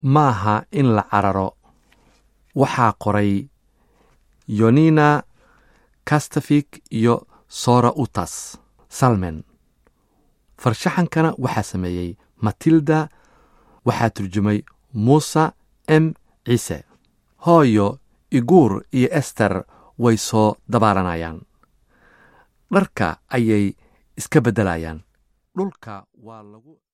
maaha in la cararo waxaa qoray yonina kastafik iyo sora utas salmen farshaxankana waxaa sameeyey matilda waxaa turjumay muuse m ciise hooyo iguur iyo ester way soo dabaalanayaan dharka ayay iska beddelayaan dhulka waa lagu